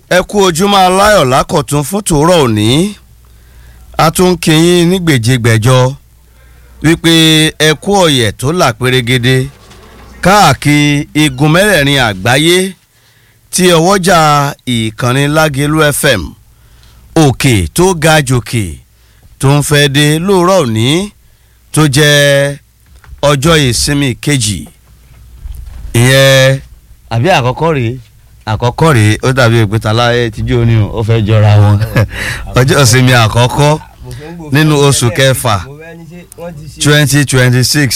ẹ kú ojúmọ́ aláyọ̀ lákọ̀tún fún tòórọ̀ òní a tún ń kíyìn ní gbèjégbèjọ wípé ẹ kú ọ̀yẹ̀ tó là pérégede káàkiri igun mẹ́rẹ̀ẹ̀rin àgbáyé tí ọwọ́jà ìkànnì lágẹ̀lú fm òkè tó ga jòkè tó ń fẹ́ dé lóòrọ̀ òní tó jẹ́ ọjọ́ ìsinmi kejì ìyẹn àbí àkọ́kọ́ rèé àkọ́kọ́ rèé ó dàbí ìpìtà láyé tíjú òní ó fẹ́ jọra wọn ọjọ́ ìsinmi àkọ́kọ́ nínú oṣù kẹfà twenty twenty six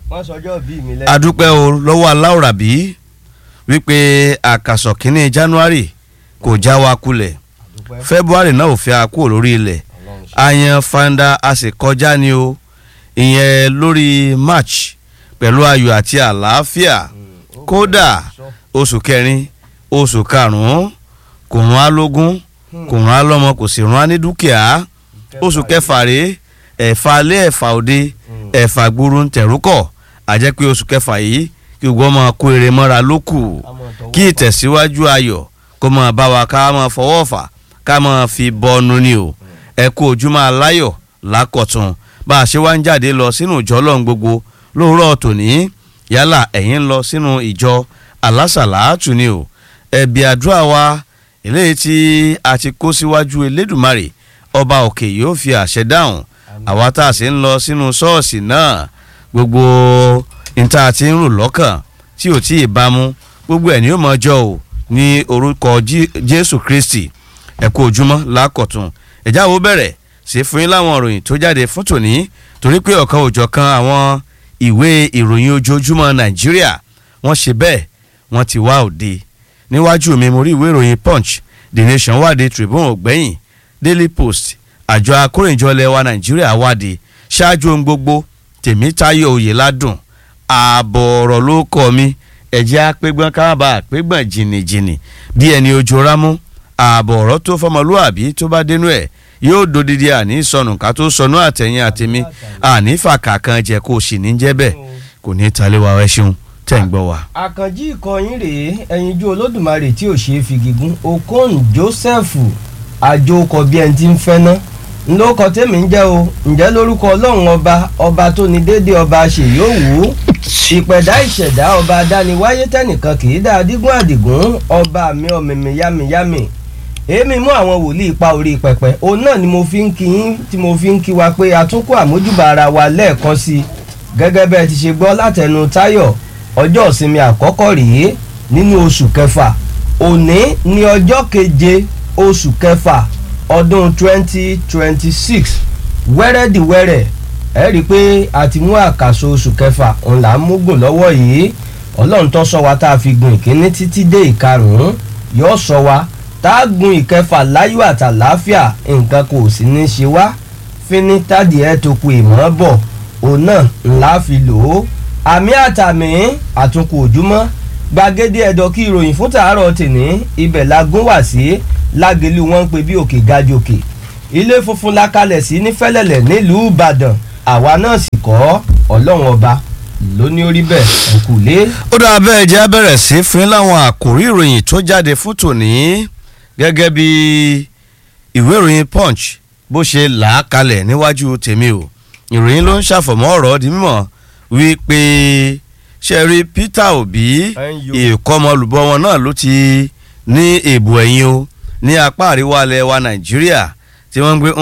adúpẹ́ o lọ́wọ́ aláwòrábí wípé àkàsọ̀ kínní january kò já wa kulẹ̀ february náà ò fẹ́ a kúrò lórí ilẹ̀ ayan fanda a sì kọjá ni o ìyẹn lórí march pẹ̀lú ayọ̀ àti àlàáfíà kódà oṣù kẹrin oṣù karùn-ún kò rán á lógún kò rán á lọ́mọ kò sì rán á ní dúkìá oṣù kẹfà rèé ẹ̀fà alẹ́ ẹ̀fà òde ẹ̀fà gbúrú ń tẹ̀rúkọ̀ àjẹ́ pé oṣù kẹfà yìí kí gbogbo ọmọ kó eré mọ́ra ló kù kí ìtẹ̀síwájú ayọ̀ kó máa bá wa ká máa fọwọ́ fà ká máa fi bọ́nu ni o ẹ kú ojúmọ́ aláyọ̀ lákọ̀tún bá a ṣe wá ń jáde lọ sínú ìjọ ọlọ́run gbogbo lóòrọ̀ tòní yálà ẹ̀yin ń lọ sínú ìjọ alásàlátù ni o ẹ̀bí àdúrà wa eléyìí tí a ti kó síwájú elédùmarè ọba òkè yóò fi àṣẹ dáhùn àwa tá a sì ń lọ sínú ṣọ́ọ̀ṣì náà gbogbo níta ti ń rò lọ́kàn tí ò tí ì bámu gbogbo ẹ̀ ní yóò mọ ọjọ́ o ní orúkọ jésù kristi ẹ kú ojúmọ́ lákọ̀tún ẹ̀já wo bẹ̀rẹ̀ sí fún yín láwọn ìròyìn tó jáde fún tòní torí pé ọ̀kan òjọ̀kan àwọn ìwé ìròyìn ojoojúmọ́ nàìjíríà wọ́n ṣe bẹ́ẹ̀ wọ́n ti wá òde níwájú mi mo rí ìwé ìròyìn punch the nation wádìí tribune ògbẹ́yìn daily post àjọ akórìnjọlẹ̀ wa nàìjíríà wádìí ṣáájú ohun gbogbo tèmítáyọ̀ oyèládùn ààbọ̀ ọ̀rọ̀ ló kọ́ mi ẹ̀jẹ̀ apẹ́gbọ́n káàbà apẹ́gbọ́n jìnnìjìnnì bí ẹni ojú rámú ààbọ̀ ọ̀rọ̀ tó fọmọlúàbí tó bá dénú ẹ̀ yóò dodidi àní sọnù ká tó sọnù àtẹ̀yìn àtẹ̀mí àní fàkà kan jẹ́ kó o sì ní jẹ́ bẹ́ẹ̀ kò ní talé wa ẹ ṣeun tẹ̀ ń gbọ́ wa. àkànjí ìkọyín rèé ẹyinjú olódùmarè tí ò ṣe é fi gígùn okon joseph àjòkọ bí ẹni tí ń fẹ́ ná ńlọkọ tèmi ń jẹ́ o ǹjẹ́ lórúkọ ọlọ́run ọba ọba tó ní déédéé ọba ṣèyóòwú ìpẹ̀dá ìṣẹ̀dá ọba adániwáyé tẹ́nìkan kì í dá adigun àdìgún ọba mi ọ̀mìmì yámiyámi èmi mú àwọn wòlíì pa orí pẹpẹ òun náà ni mo fi ń kí yín tí mo fi ń kí wa pé àtúnkù àmójúbà ara wa lẹ́ẹ̀kan sí i gẹ́gẹ́ bẹ́ẹ̀ ti ṣe gbọ́ látẹnu táyọ̀ ọjọ́ ìsinmi àkọ́kọ́ rèé nínú oṣù kẹfà òní ní ọjọ́ keje oṣù kẹfà ọdún twenty twenty six wẹ́rẹ́dìwẹ́rẹ́ ẹ rí i pé a ti mú àkàsọ oṣù kẹfà òun là ń múgùn lọ́wọ́ yìí ọlọ́run tó sọ wa tá a fi gun ìkíní títí dé ìkarùn-ún yóò sọ wa tá a gun ìkẹfà láyọ̀ àtàláfíà nǹkan kò sì ní ṣe wá fíní tádìí ẹ tó ku ìmọ̀ bọ̀ òun náà ńlá fi lò ó àmì àtàmì àtúnkù òjúmọ́ gbàgede ẹ̀dọ̀ kí ìròyìn fún tàárọ̀ tèní ibẹ̀ la gún wá sí lágẹ̀lú wọn ń pe bí òkè gajòkè ilé funfun la kalẹ̀ sí ní fẹ́lẹ́lẹ̀ nílùú ìbàdàn àwa náà sì kọ́ ọlọ́run ọba ló ní orí bẹ́ẹ̀ ẹ̀kú lé. ó dáa bẹ́ẹ̀ jẹ́ bẹ̀rẹ̀ sí fún láwọn àkòrí ìròyìn tó jáde fún tòní gẹ́gẹ́ bí ìwé ìròyìn punch bó ṣe là á kalẹ̀ níwájú tèmi o ìròyìn ló ń ṣàfọ̀mọ́ ọ̀rọ̀ di mímọ́ wípé sẹ́rí peter obi ìkọmọlùbọ wọn náà ló ti ní èbò ẹ̀yìn o ní apá àríwá ilẹ̀ wa nàìjíríà tí wọ́n ń gbé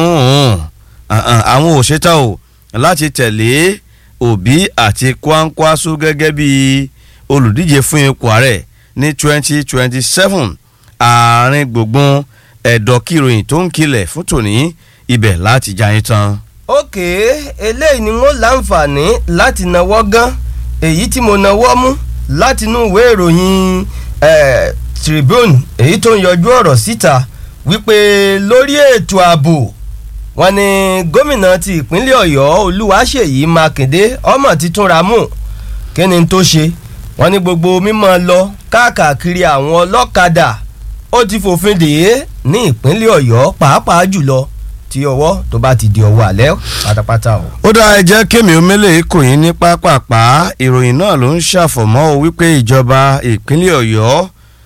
àwọn òṣèta o láti tẹ̀lé obi àti kwankwaso gẹ́gẹ́ bí olùdíje fún ipò ààrẹ ní twenty twenty seven àárín gbùngbùn ẹ̀dọ̀ kìròyìn tó ń kilẹ̀ fún tòní ibẹ̀ láti jayín tán. ókè eléyìí ni wọ́n láǹfààní láti náwó gan èyí tí mo náwó mú látinú ìwé ìròyìn tribune èyí tó ń yọjú ọ̀rọ̀ síta wípé lórí ètò ààbò wọn ni gómìnà ti ìpínlẹ̀ ọ̀yọ́ olúwaṣèyí mákindé ọmọ ti túnra mú kí ni tó ṣe wọn ní gbogbo mímọ lọ káàkiri àwọn ọlọ́kadà ó ti fòfin dè é ní ìpínlẹ̀ ọ̀yọ́ pàápàá jùlọ tí ọwọ́ tó bá ti di ọwọ́ alẹ́ pátápátá o. ó dáa ẹ jẹ́ kémi omele kò yín ní pápápá ìròyìn náà ló ń ṣàfọ̀mọ́ o wípé ìjọba ìpínlẹ̀ ọ̀yọ́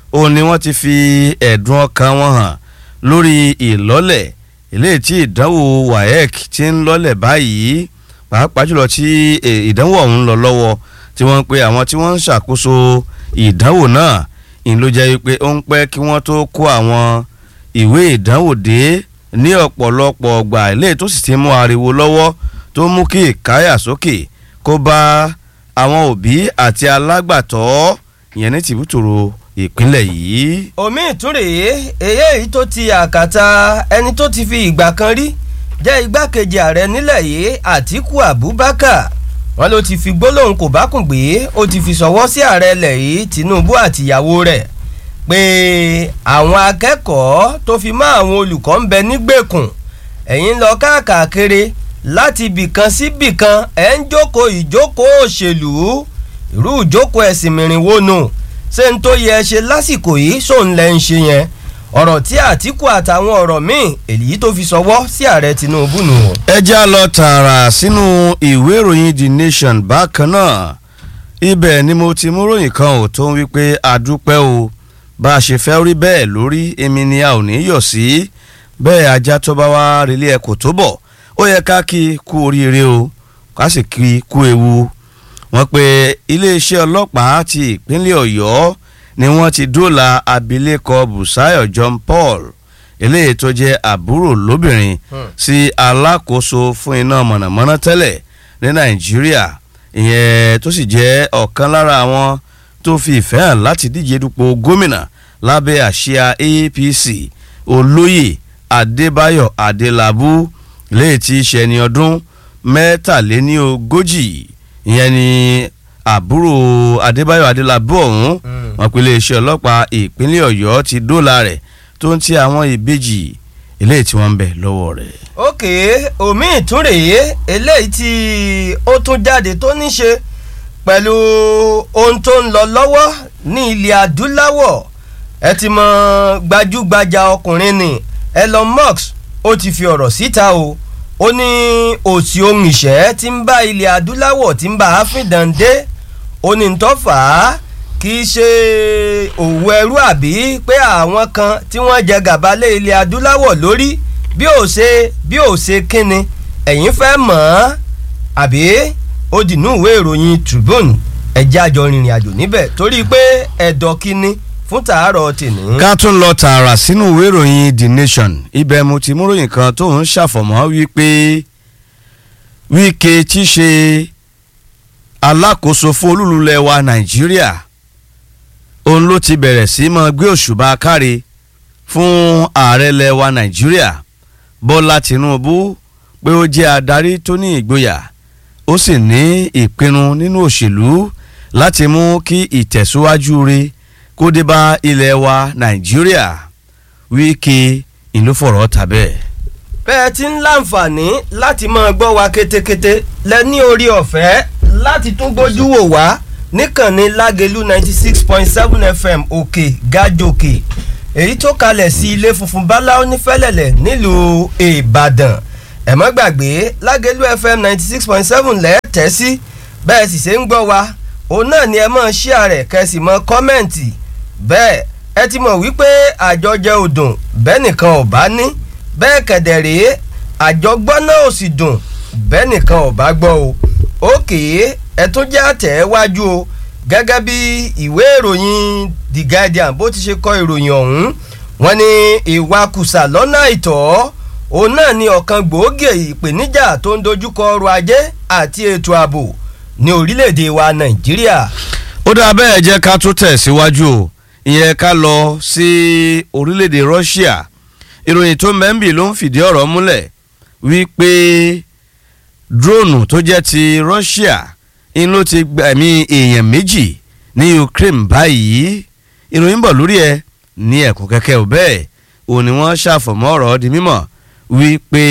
òun ni wọ́n ti fi ẹ̀dùn ọkàn wọn hàn lórí ìlọ́lẹ̀ eléyìí tí ìdánwò waec ti ń lọ́lẹ̀ báyìí pàápàá jùlọ tí ìdánwò ọ̀hún lọ lọ́wọ́ tí wọ́n ń pe àwọn tí wọ́n ń ṣàkóso ìdánwò náà ìn ló jẹ́ pé ó ń pẹ́ kí wọ́n tó kó àwọn ìwé ìdánwò dé ní ọ̀pọ̀lọpọ̀ ọgbà eléyìí tó sì ti mú ariwo lọ́wọ́ tó mú kí ìkáyà sókè kó bá àwọn òbí àti alágbàtọ́ ìyẹn ní tìbútòrò ìpínlẹ̀ yìí. omi ìtúrè èyí tó ti àkàtà ẹni tó ti fi ìgbà kan rí jẹ́ igbákejì ààrẹ nílẹ̀ yìí àtíkù abubakar wọn ló ti fi gbólóhùn kò bá kùn gbé ó ti fi sọwọ́ sí ààrẹ ilẹ̀ yìí tinubu àtìyàwó rẹ̀ pé àwọn akẹ́kọ̀ọ́ tó fi mọ́ àwọn olùkọ́ ń bẹ nígbèkùn ẹ̀yin lọ káàkiri láti bìkan sí bìkan ẹ̀ ń jókòó ìjókòó òṣèlú irú ìjókòó ẹ̀sìn mìíràn wo nù ṣé n tó yẹ ṣe lásìkò yìí sóun lẹ́ ń ṣe yẹn ọ̀rọ̀ tí àtìkù àtàwọn ọ̀rọ̀ míì èyí tó fi sọwọ́ sí ààrẹ tinubu nù. ẹ já lọ tààrà sínú ìwé ìròyìn the nation bákan náà ibẹ̀ ni mo ti mú ròyìn kan ò tó ń wípé àdúpẹ́ o bá a ṣe fẹ́ rí bẹ́ẹ̀ lórí èmi ni a ò ní yọ̀ sí bẹ́ẹ̀ ajá tó bá wá relé ẹ kò tó bọ̀ ó yẹ ká kí kú oríire o ká sì kí kú ewu wọ́n pe iléeṣẹ́ ọlọ́pàá ti ìpínlẹ̀ ọ̀yọ́ ni wọ́n ti dóòlà abilékọ busayo john paul eléyìí tó jẹ́ àbúrò lóbìnrin sí alákòóso fún iná mọ̀nàmọ́ná tẹ́lẹ̀ ní nàìjíríà ìyẹn tó sì jẹ́ ọ̀kan lára àwọn tó fi ìfẹ́ hàn láti díje dupò gómìnà lábẹ́ àsíá apc olóyè adébáyọ̀ adélábù léyìí tí í ṣe ẹni ọdún mẹ́tàléní ogójì ìyẹn ni àbúrò adébáyọ̀ adélábù ọ̀hún wọn pe iléeṣẹ́ ọlọ́pàá ìpínlẹ̀ ọ̀yọ́ ti dóòlà rẹ̀ tó ń ti àwọn ìbejì eléyìí tí wọ́n ń bẹ lọ́wọ́ rẹ̀. òkè omi ìtúrè eléyìí tí ó tún jáde tó ní ṣe pẹ̀lú ohun tó ń lọ lọ́wọ́ ní ilẹ̀ adúláwọ̀ ẹ ti mọ gbajúgbajà ọkùnrin ni elon musk ó ti fi ọ̀rọ̀ síta o ó ní òsì ohun ìṣẹ́ tí ń bá ilẹ̀ adúláwọ̀ tí ń bá áfíìdàn dé ó ní tó fà á kì í ṣe òwò ẹrú àbí pé àwọn kan tí wọ́n jẹ gàba lé ilẹ̀ adúláwọ̀ lórí bí ò ṣe bí ò ṣe kíni ẹ̀yin fẹ́ mọ̀ ọ́n àbí ó dìnnú ìwé ìròyìn tribune ẹ̀jẹ̀ àjọ rìnrìn àjò níbẹ̀ torí pé ẹ̀dọ̀ kíni fún tàárọ̀ tèmi. ká tún lọ tààrà sínú ìwé ìròyìn the nation ibẹ̀ mo ti mú ròyìn kan tó ń ṣàfọ̀mọ́ wípé wíkẹ́ tí ṣe alákòóso fún olúlulẹ̀ wa nàìjíríà òun ló ti bẹ̀rẹ̀ sí mọ́ gbé òṣùbà káre fún ààrẹ lẹ̀ wa nàìjíríà bọ́lá tìǹbù pé ó jẹ́ adarí tó ní ìgboyà ó sì ní ìpinnu nínú òṣèlú láti mú kí ìtẹ̀síwájú rẹ̀ kó dé bá ilẹ̀ wa nàìjíríà wíkẹ́ ìlú fọ̀rọ̀ tàbẹ́. bẹ́ẹ̀ ti ń láǹfààní láti máa gbọ́ wa kétékété lẹ ní orí ọ̀fẹ́ láti tún gbójú wò wá níkànnì lágẹ̀lú ninety six point seven fm òkè gájòkè èyí tó kalẹ̀ sí ilé funfun báláwo nífẹ̀lẹ̀lẹ̀ nílùú ìbàdàn ẹ má gbàgbé lágẹ̀lú fm ninety six point seven lẹ́ẹ̀tẹ́ sí bẹ́ẹ̀ sì ṣe ń gbọ́ wa òun náà ni ẹ máa ṣíà rẹ̀ kẹ́sì mọ́ kọ́mẹ́ǹtì bẹ́ẹ̀ ẹ ti mọ̀ wípé àjọjẹ òdùn bẹ́ẹ̀ nìkan ò bá ní bẹ́ẹ̀ kẹ̀dẹ̀ rèé àjọgbọ́n náà ò sì dùn bẹ́ẹ̀ nìkan ò bá gbọ́ o òkè ẹ tún jẹ́ àtẹ̀wájú o gẹ́gẹ́ bí ìwé ìròyìn the guardian bó ti ṣe kọ ìròyìn ọ̀hún wọ́n ní ìwakùsà lọ́nà àìtọ́ òun náà ni ọ̀kan gbòógì ìpèníjà tó ń dojúkọ ọrọ̀ ajé àti ètò ààbò ní orílẹ̀-èdè wa nàìjíríà. ó dáa bẹ́ẹ̀ jẹ́ ká tún tẹ̀síwájú o ìyẹn ká lọ sí orílẹ̀-èdè Russia ìròyìn tó mẹ́ńbì ló ń fìdí ọ̀rọ̀ múlẹ̀ wípé drone tó jẹ́ ti Russia in ló ti gbẹ̀mí èèyàn méjì ní Ukraine báyìí ìròyìn bọ̀ lórí ẹ̀ ní ẹ̀kọ́ kẹ́kẹ́ ò bẹ́ẹ̀ òun ni wọ́n ṣàfọ̀mọ́ ọ̀rọ̀ di mímọ̀ wípé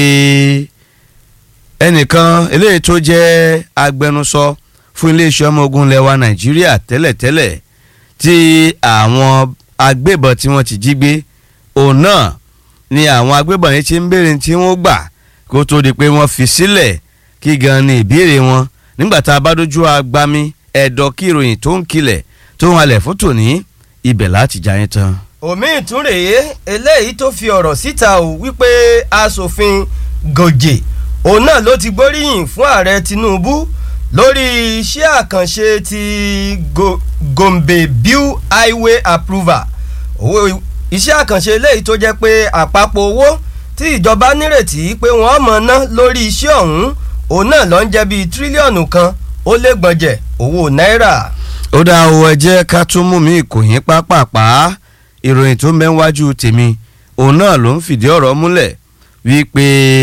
ẹnìkan eléyìí tó jẹ́ agbẹnusọ fún iléeṣẹ́ ọmọ ogun lẹwa Nàìjíríà tẹ́lẹ̀tẹ́lẹ̀ tí àwọn agbébọn tí wọ́n ti jí gbé òun náà ni àwọn agbébọn yìí ti ń béèrè tí wọ́n gbà kó tó di pé wọ́n fi sílẹ̀ kí gan ni ìbéèrè wọn nígbà tá a bá dojú agbami ẹ̀dọ̀ kí ìròyìn tó ń kilẹ̀ tó ń halẹ̀ fún tòní ibẹ̀ láti já yín tán. omi ìtúnrèé eléyìí tó fi ọ̀rọ̀ síta ò wípé asòfin gòjè òun náà ló ti gbóríyìn fún ààrẹ tinubu lórí iṣẹ́ àkànṣe ti Go- gombe bill highway approval owó iṣẹ́ àkànṣe eléyìí tó jẹ́ pé àpapọ̀ owó tí ìjọba nírètí pé wọ́n mọ̀ ná lórí iṣẹ́ ọ̀hún òun náà ló ń jẹ́ bíi tírílíọ̀nù kan ó lé gbọ̀njẹ̀ owó náírà. ó dá o ẹ jẹ́ ká tún mú mi ìkòyín pápápá ìròyìn tó mẹ́wájú tèmi òun náà ló ń fìdí ọ̀rọ̀ múlẹ̀ wípé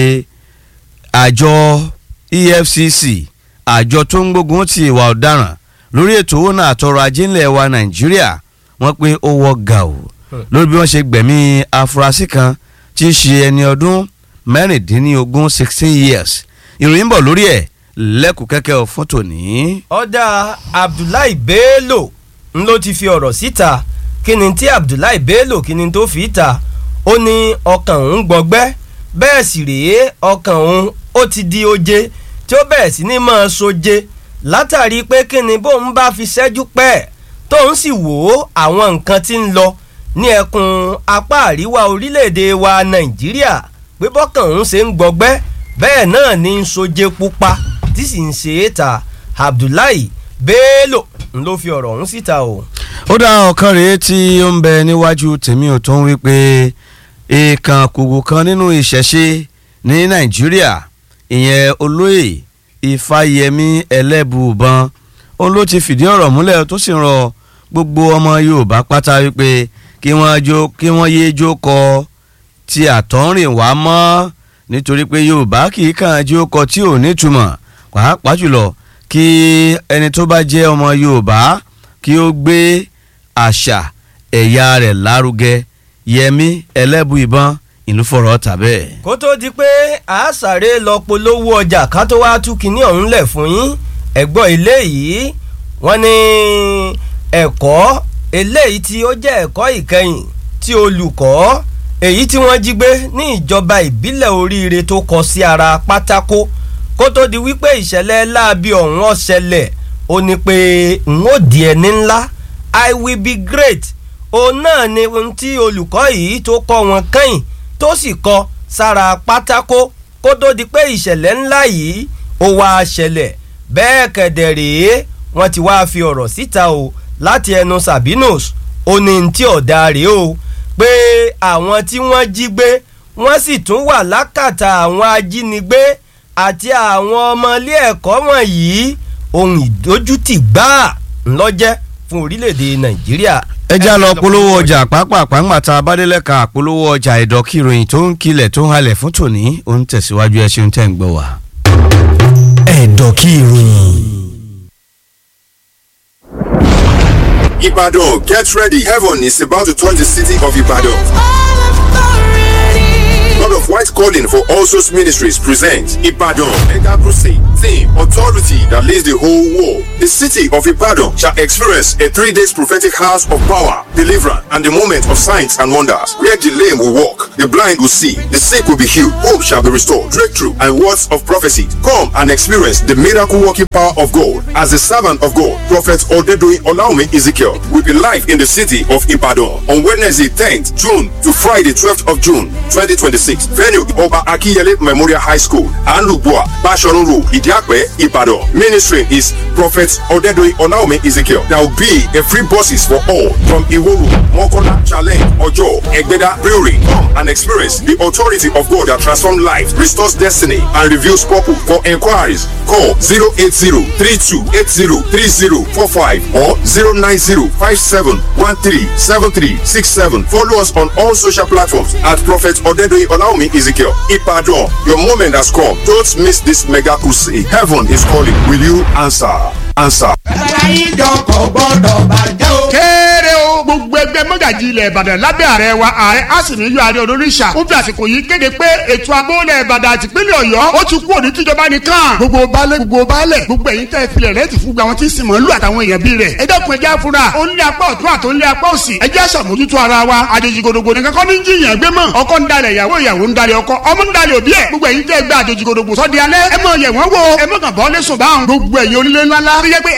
àjọ efcc àjọ tó ń gbógun ti ìwà ọ̀daràn lórí ètò owó náà àtọrọ ajé ńlẹ̀ wa nàìjíríà wọ́n pé ó wọ́ gàù lórí bí wọ́n ṣe gbẹ̀mí afurasí kan tí í ṣe ẹni ọdún mẹ́rìndínlógún sixteen years ìròyìn ń bọ̀ lórí ẹ̀ lẹ́kùn kẹ́kẹ́ fún tòní. ọ̀dà abdullahi bello ń ló ti fi ọ̀rọ̀ síta kí ni tí abdullahi bello kí ni tó fi ta ó ní ọkàn òun gbọgbẹ́ bẹ́ẹ̀ sì rèé ọkàn òun ó ti di oje tí ó bẹ̀rẹ̀ sí ní máa soje látàrí pé kí ni bóun bá fi ṣẹ́jú pẹ́ tóun sì wò ó àwọn nǹkan tí ń lọ ní ẹkùn apá àríwá orílẹ̀-èdè wa nàìjíríà pé bọ́kàn òun ṣe ń gbọgbẹ́ bẹ́ẹ̀ náà ní ń soje pupa tí sì ń ṣe é ta abdullahi bello ń ló fi ọ̀rọ̀ ọ̀hún síta o. ó dá ọ̀kan rèé tí ó ń bẹ níwájú tèmi ò tó ń wí pé èèkàn kùkù kan nínú ìṣẹ̀ṣe ní nàìjíríà ìyẹn olóyè ìfàyẹmí ẹlẹ́bùbọn òun ló ti fìdí ọ̀rọ̀ múlẹ̀ tó sì rọ gbogbo ọmọ yorùbá pátá wípé kí wọ́n jó kí wọ́n yéé jó kọ ti àtọ́rìn wá mọ́ nítorí pé yorùbá kì í kàn jó kọ tí ò nítumọ̀ pàápàá jùlọ kí ẹni tó bá jẹ́ ọmọ yorùbá kí ó gbé àṣà ẹ̀yà rẹ̀ lárugẹ yẹmí ẹlẹ́bù ìbọn ìlú fọ̀rọ̀ tàbẹ́. kó tó di pé a sáré lọ polówó ọjà ká tó wá tú kinní ọ̀hún lẹ̀ fún yín ẹ̀gbọ́n ilé yìí wọ́n ní ẹ̀kọ́ eléyìí tí ó jẹ́ ẹ̀kọ́ ìkẹyìn tí olùkọ́ èyí tí wọ́n jí gbé ní ìjọba ìbílẹ̀ oríire tó kọ sí ara pátákó kó tó di wípé ìṣẹ̀lẹ̀ láabi ọ̀hún ọ̀ṣẹlẹ̀ ó ní pé n ó di ẹni ńlá i will be great òun náà ni ohun tí olùkọ́ yìí tó kọ́ wọn kẹ́yìn tó sì kọ sára pátákó kó tó di pé ìṣẹ̀lẹ̀ ńlá yìí ó wá ṣẹlẹ̀ bẹ́ẹ̀ kẹ̀dẹ̀ rèé wọ́n ti wáá fi ọ̀rọ̀ síta o láti ẹnu Sabinus ó ní tí ọ̀dà rèé o pé àwọn tí wọ́n jí gbé wọ́n sì tún wà lákàtà àwọn ajínigbé àti àwọn ọmọ ilé ẹ̀kọ́ wọ̀nyí ohun ìdójútì gbáà ńlọ́jẹ́ fún orílẹ̀-èdè Nàìjíríà ẹ já lọ polówó ọjà pápápá ńgbàtà abádélẹ́ka polówó ọjà ìdọ́kì ìròyìn tó ń kilẹ̀ tó ń halẹ̀ fún tòní ó ń tẹ̀síwájú ẹ ṣeun tẹ́ ń gbọ́ wá. ẹ̀dọ̀kì ìròyìn. Ibadan, get ready. Heaven is about to touch the city of Ibadan. God of White Calling for All Souls Ministries presents Ibadan Mega Crusade. Theme Authority that leads the whole world. The city of Ibadan shall experience a three days prophetic house of power, deliverance, and the moment of signs and wonders. Where the lame will walk, the blind will see, the sick will be healed, hope shall be restored, breakthrough, and words of prophecy. Come and experience the miracle working power of God. As the servant of God, Prophet Odedoyin Olaume Ezekiel will be live in the city of Ibadan on Wednesday 10th June to Friday 12th of June 2026. Venue Oba Akiyele Memorial High School, Anlubua, Bashorun Road, Idiakwe, Ibadan. Ministry is Prophet Odedoyin Olaume Ezekiel. There will be a free buses for all from Iworu, Mokola, Challenge, Ojo, Egbeda, Brewery. Come and experience the authority of God that transforms life, restores destiny, and reveals purpose. For inquiries, call 080-3280-3045 or 090-5713-7367. Follow us on all social platforms at Prophet Odedoyin Olaume Ezekiel. Ipadon, your moment has come. Don't miss this mega crusade. Heaven is calling. Will you answer? Answer. ìjọkọ̀ gbọ́dọ̀ bàjẹ́ o. kéré o gbogbo ẹgbẹ́ mọ́gàjì ilẹ̀ ìbàdàn lábẹ́ ààrẹ wa ààrẹ àsìníyọ ààrẹ olóríṣà ó fi àsìkò yìí kéde pé ètò àbólẹ̀ ìbàdàn àti ìpínlẹ̀ ọ̀yọ́ ó ti kú òní tíjọba nìkan gbogbo baálé gbogbo baálẹ̀ gbogbo ẹ̀yin tẹ́ filẹ̀ rẹ ti fún gba àwọn tí sì mọ̀ lù àtàwọn èèyàn bí rẹ̀ ẹ dẹ́kun ẹjẹ́ afura ó ń lé apá ọ̀tún àtó ń lé apá òsì ẹjẹ́ àṣàmójútó ara wa àjèjì gòdògbò nìkan kọ́ ní jiyàn gbé mọ̀ ọkọ ń dalẹ̀ ìyàwó ìyàwó ń dalẹ̀ ọkọ ọmọ ń dalẹ̀ òbí ẹ̀ gbogbo ẹ̀yin tẹ́ gba àjèjì gòdògbò sọ́di alẹ́ ẹ mọ̀ yẹ̀ wọ́n wò ẹ mọ̀ kàn bọ́ lẹ́sùn báwọn gbogbo ẹ̀yin onílé ńlá ńlá tó yẹ pé ẹ̀sùn bẹ̀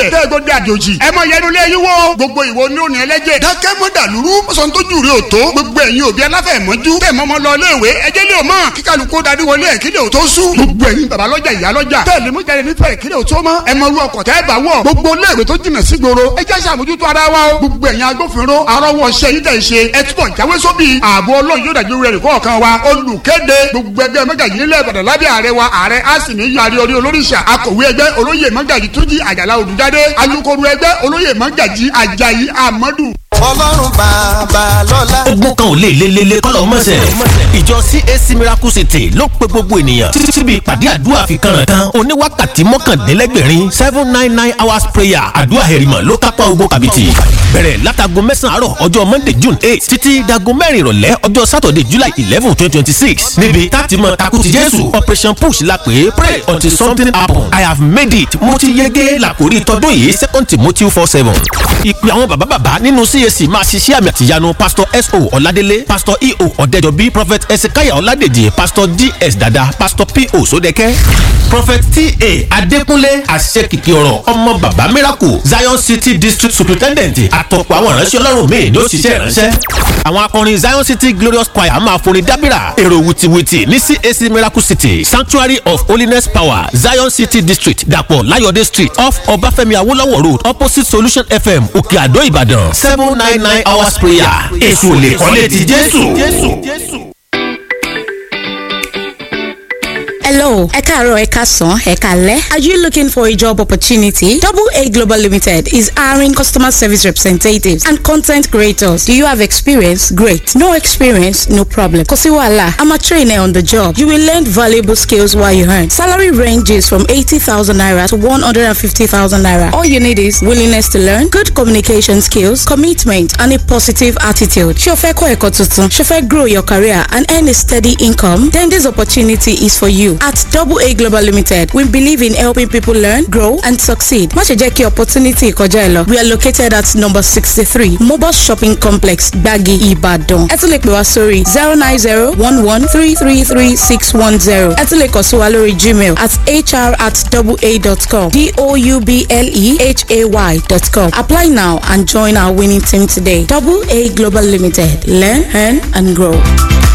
gbẹ tẹ́ gbọ́dọ̀ àjòjì ẹ mọ yẹnu lé yín wò gbogbo ìwo ní òní ẹlẹ́jẹ̀ dákẹ́ mọ́ dàlúrú sọ tó jù rí o tó gbogbo ẹ̀yin òbí aláfẹ̀mọ́jú tẹ̀ mọ́mọ́ lọ léèwé ẹjẹ́ lé o mọ̀ kíkàlùkù darí wọlé ẹ̀ kílẹ̀ o tó sùn gbogbo ẹ̀yin bàbá lọ́jà ìyá lọ́jà tẹ̀ lè mú jáde nífẹ̀ẹ́ kílẹ̀ o tó mọ́ ẹ mọ irú ọkọ̀ tẹ́ bá wọ̀ gbogbo léèwé tó jìnà sí gbòòrò ẹ jẹ́ sàmójútó ara wa o gbogbo ẹ̀yin agbófinró arọ́wọ́ ṣẹ́ yín tẹ̀ ṣe ẹ túbọ̀ jáwé sóbì ààbò ọlọ́run yóò dájú rẹ̀ kọ̀ọ̀kan wa olùkéde gbogbo ẹgbẹ́ mẹ́gàjì nílẹ̀ ìbàdàn lábẹ́ ààrẹ wa ààrẹ asìnì yari orí olóríṣà akọ̀wé ẹgbẹ́ olóyè mẹ́gàjì túnjí àjàlá olùjáde alukoro ẹgbẹ́ olóyè mẹ́gàjì àjàyí amadu ọlọ́run bàbá lọ́la. ogun kan ò lè lelele kọ́lọ̀ mọ́sẹ̀. ìjọ cac miracle city ló pe gbogbo ènìyàn títí síbi ìpàdé àdúrà fi kànràn kan oníwákàtí mọ́kàndínlẹ́gbẹ̀rin seven nine nine hours prayer àdúrà hẹ̀rìmọ̀ ló kápá ogun kàbìtì. bẹ̀rẹ̀ látago mẹ́sàn-án àárọ̀ ọjọ́ monday june eight títí dago mẹ́rin ìrọ̀lẹ́ ọjọ́ saturday july eleven twenty twenty six níbi táti mọ takuti jésù operation push la pè é pray until something happen i have made it mo ti yege làkórí tọdún yìí second timothy four seven. ìpè àwọn bàbá bàbá nínú cac máa ṣiṣẹ́ àmì àtìyanu pastor so ọ̀ládélé pastor eo ọ̀dẹ́jọbí prophet ezekiah ọ̀ládèjì pastor ds dada pastor po sódẹ́kẹ́ prophet ta adékúnlé àṣekìkì ọ̀rọ̀ ọmọ bàbá miracle zion city district superintendent àtọ̀pọ̀ àwọn ìránṣẹ́ ọlọ́run míì ló ṣiṣẹ́ ìránṣẹ́ àwọn akọrin zion city glorious choir máa forin dábìrà èrò wìtìwìtì ní cac miracle city sanctuary of holiness power zion city district dàpọ̀ láyọ̀dé street off ọbáfẹ́mi awólọ́wọ̀ road opposite solution fm òkè àdó ìbàdàn seven nine nine hours prayer èso lè kọ́lé ti jésù. Hello, ẹ káàárọ̀ ẹ káàsán ẹ káalẹ́. Are you looking for a job opportunity? Double A Global Limited is hiring customer service representatives and content creators. Do you have experience? Great. No experience? No problem. Kò sí wàhálà. I'm a trainer on the job. You will learn valuable skills while you earn. Salary ranges from 80,000 naira to 150,000 naira. All you need is willingness to learn, good communication skills, commitment, and a positive attitude. Ṣé o fẹ́ kọ́ ẹ̀kọ́ tuntun? Ṣé o fẹ́ grow your career and earn a steady income? Then this opportunity is for you. At Double A Global Limited, we believe in helping people learn, grow, and succeed. Má ṣe jẹ́ kí opportunity kọjá ẹ lọ. We are located at number sixty-three Mobile Shopping Complex, Gbagi, Ibadan. Ẹ tún lè pè wá sórí zero nine zero one one three three three six one zero. Ẹ tún lè kàn sí wa lórí Gmail at hr at doublea.com d-o-u-b-l-e-h-a-y dot com. Apply now and join our winning team today. Double A Global Limited. Learn, earn, and grow.